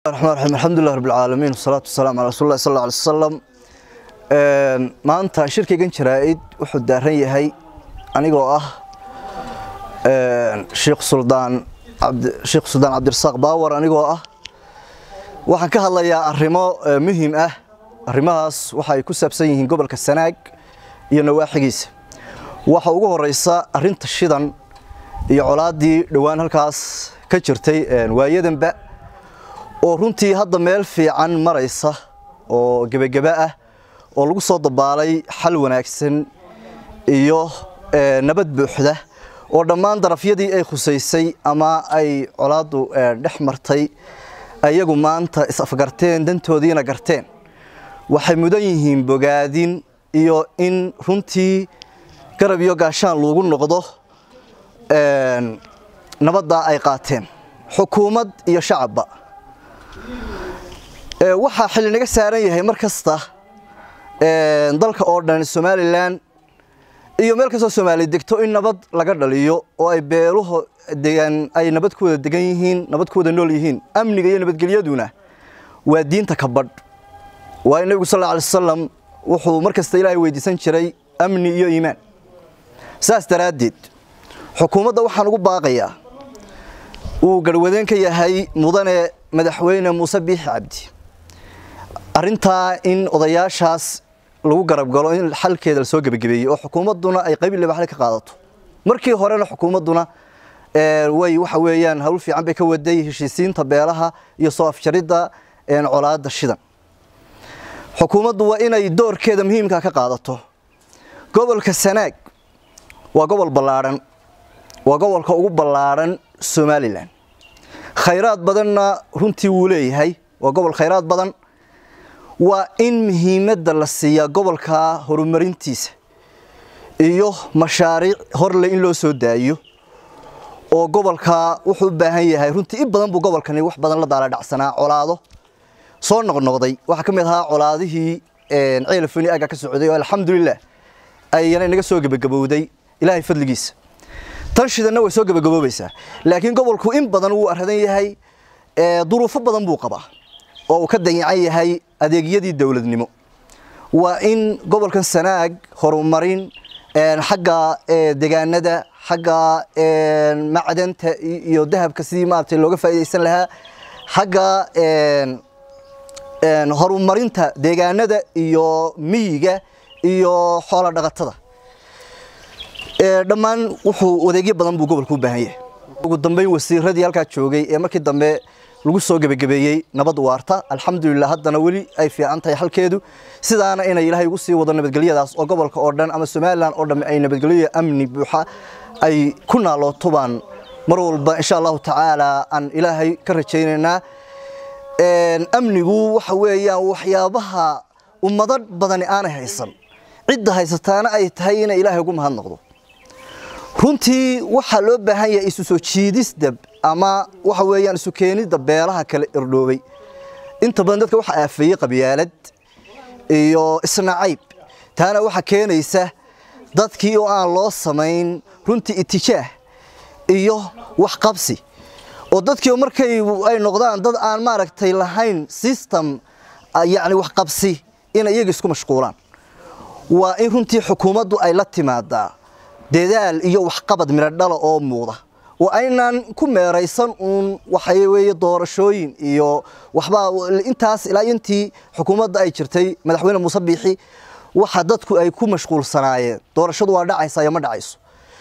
الرحمن الرحيم الحمد لله رب العالمين والصلاة والسلام على رسول الله صلى الله عليه وسلم maanta shirkaygan jaraa'id wuxuu daaran yahay anigoo ah sheekh suldaan sheekh suldaan cabdirasaaq baawar anigoo ah waxaan ka hadlayaa arrimo muhiim ah arrimahaas waxay ku saabsan yihiin gobolka sanaag iyo nawaaxigiisa waxa ugu horeysa arrinta shidan iyo colaaddii dhowaan halkaas ka jirtay waayadanba oo runtii hadda meel fiican maraysa oo gebageba ah oo lagu soo dabaalay xal wanaagsan iyo nabad buuxda oo dhammaan darafyadii ay khusaysay ama ay colaaddu dhex martay ayagu maanta is-afgarteen dantoodiina garteen waxay mudan yihiin bogaadin iyo in runtii garab iyo gaashaan loogu noqdo nabaddaa ay qaateen xukuumad iyo shacabba waxaa xilli naga saaran yahay mar kasta dalka oo dhan somalilan iyo meel kastoo soomaaliya degto in nabad laga dhaliyo oo ay beeluhu degan ay nabad ku wada degan yihiin nabad ku wada nool yihiin amniga iyo nabadgelyaduna waa diinta ka badh waayo nebigu sal alla alay wasalam wuxuu mar kasta ilaahay weydiisan jiray amni iyo iimaan saas daraaddeed xukuumadda waxaan ugu baaqayaa uu garhwadeen ka yahay mudane madaxweyne muuse biixi cabdi arrintaa in odayaashaas lagu garab galo in xalkeeda lasoo gebagabeeyey oo xukuumadduna ay qayb libaxle ka qaadato markii horena xukuumadduna way waxa weeyaan hawl fiican bay ka waday heshiisiinta beelaha iyo soo afjaridda colaadda shidan xukuumaddu waa inay doorkeeda muhiimka ka qaadato gobolka sanaag waa gobol ballaadhan waa gobolka ugu ballaadhan somalilan khayraad badanna runtii wuu leeyahay waa gobol khayraad badan waa in muhiimadda la siiyaa gobolka horumarintiisa iyo mashaariic horle in loo soo daayo oo gobolka wuxuu u baahan yahay runtii in badan buu gobolkani wax badan la daala dhacsanaa colaado soo noqnoqday waxaa ka mid ahaa colaadihii ceelafoni aga ka socday oo alxamdulilah ayana inaga soo gebagabowday ilaahay fadligiisa tan shidanna way soo gebagaboobaysaa laakiin gobolku in badan wuu aradan yahay duruufo badan buu qabaa oo uu ka dayacan yahay adeegyadii dowladnimo waa in gobolkan sanaag horumarin xagga degaanada xagga macdanta iyo dahabka sidii maaragtay looga faa'iidaysan lahaa xagga horumarinta deegaanada iyo miyiga iyo xoola dhaqatada dhammaan wuxuu adeegyo badan buu gobolku u baahan yahay ugu dambeyn wasiiradii halkaa joogay ee markii dambe lagu soo gebagabeeyey nabad waarta alxamdulilah haddana weli ay fiican tahay xalkeedu sidaana inay ilaahay ugu sii wado nabadgelyadaas oo gobolka oo dhan ama somalilan oo dhan ay nabadgelyo amni buuxa ay ku naalooto baan mar walba insha allahu tacaala aan ilaahay ka rajaynaynaa amnigu waxa weeyaan waxyaabaha ummado badani aanay haysan cidda haysataana ay tahay inay ilaahay ugu mahadnaqdo runtii waxaa loo baahan yahay isu soo jiidisda ama waxa weeyaan isu keenidda beelaha kale irdhoobay inta badan dadka waxaa aafeeyey qabyaalad iyo isnacayb taana waxaa keenaysa dadkii oo aan loo samayn runtii itijaah iyo waxqabsi oo dadkii markay ay noqdaan dad aan maaragtay lahayn system yacni waxqabsi inay iyaga isku mashquulaan waa in runtii xukuumaddu ay la timaadaa dadaal iyo waxqabad miradhala oo muuqda oo aynaan ku meeraysan uun waxay weeye doorashooyin iyo waxbaa intaas ilaa intii xukuumadda ay jirtay madaxweyne muuse biixi waxa dadku ay ku mashquulsanaayeen doorashadu waa dhacaysa iyo ma dhacayso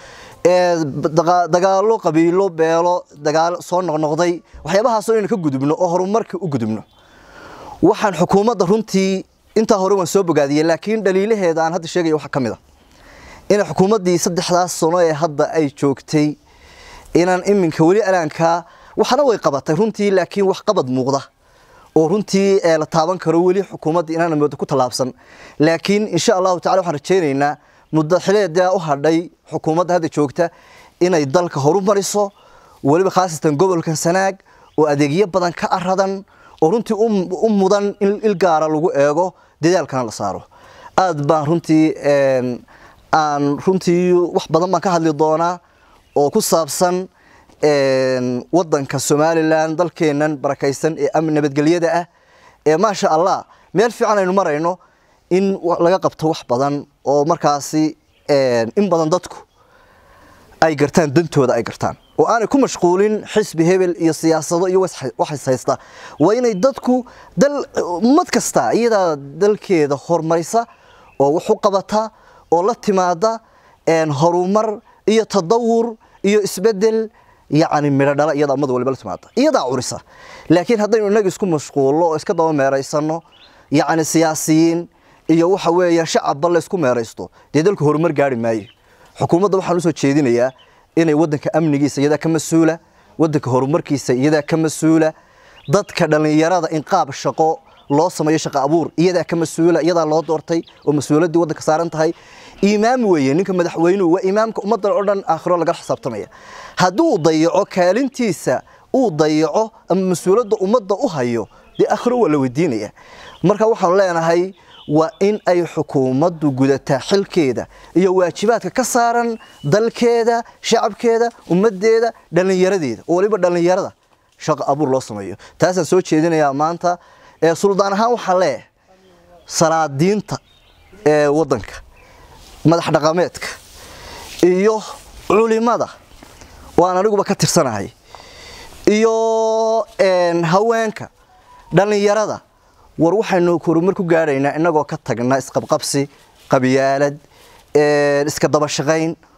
dagaalo qabiilo beelo dagaalo soo noqnoqday waxyaabahaasoo inaynu ka gudubno oo horumarka u gudubno waxaan xukuumadda runtii intaa hore waan soo bogaadiyey laakiin dhaliilaheeda aan hadda sheegaya waxaa ka mid a inay xukuumaddii saddexdaas sano ee hadda ay joogtay inaan iminka weli alaankaa waxna way qabatay runtii laakiin wax qabad muuqda oo runtii la taaban karo weli xukuumadda inaana moodo ku tallaabsan laakiin insha allahu tacala waxaan rajaynaynaa muddo xileedaa u hadhay xukuumadda hadda joogta inay dalka horumariso weliba khaasatan gobolkan sanaag oo adeegyo badan ka aradan oo runtii u mudan in il gaara lagu eego dadaalkana la saaro aad baan runtii aan runtii wax badan baan ka hadli doonaa oo ku saabsan wadanka somalilan dalkeenan barakaysan ee nabadgelyada ah ee maasha allah meel fiican aynu marayno in laga qabto wax badan oo markaasi in badan dadku ay gartaan dantooda ay gartaan oo aanay ku mashquulin xisbi hebel iyo siyaasado iyo waxis haysta waa inay dadku dal ummad kasta iyadaa dalkeeda horumarisa oo wax u qabata oo la timaada horumar iyo tadawur iyo isbedel yacni midho dhala iyada ummad waliba la timaada iyadaa curisa laakiin haddaynu inaga isku mashquulno oo iska daba meeraysano yacni siyaasiyiin iyo waxa weeye shacabba la isku meeraysto dee dalku horumar gaari maayo xukuumadda waxaan usoo jeedinayaa inay wadanka amnigiisa iyadaa ka mas-uula wadanka horumarkiisa iyadaa ka mas-uula dadka dhallinyarada in qaab shaqo loo sameeyo shaqo abuur iyadaa ka mas-uula iyadaa loo doortay oo mas-uuliyaddii waddanka saaran tahay imaam weeye ninka madaxweynuhu waa imaamka ummaddan oo dhan aakhiro laga xisaabtamaya hadduu dayaco kaalintiisa uu dayaco ama mas-uuladda ummadda u hayo dee aakhiro waa la weydiinaya marka waxaanu leenahay waa in ay xukuumaddu gudataa xilkeeda iyo waajibaadka ka saaran dalkeeda shacabkeeda ummaddeeda dhallinyaradeeda oo waliba dhallinyarada shaqo abuur loo sameeyo taasaan soo jeedinayaa maanta suldaan ahaan waxaa leeyahay salaadiinta ee waddanka madax dhaqameedka iyo culimada waan aniguba ka tirsanahay iyo haweenka dhallinyarada war waxaynu horumar ku gaadhaynaa innagoo ka tagna isqabqabsi qabyaalad iska daba shaqayn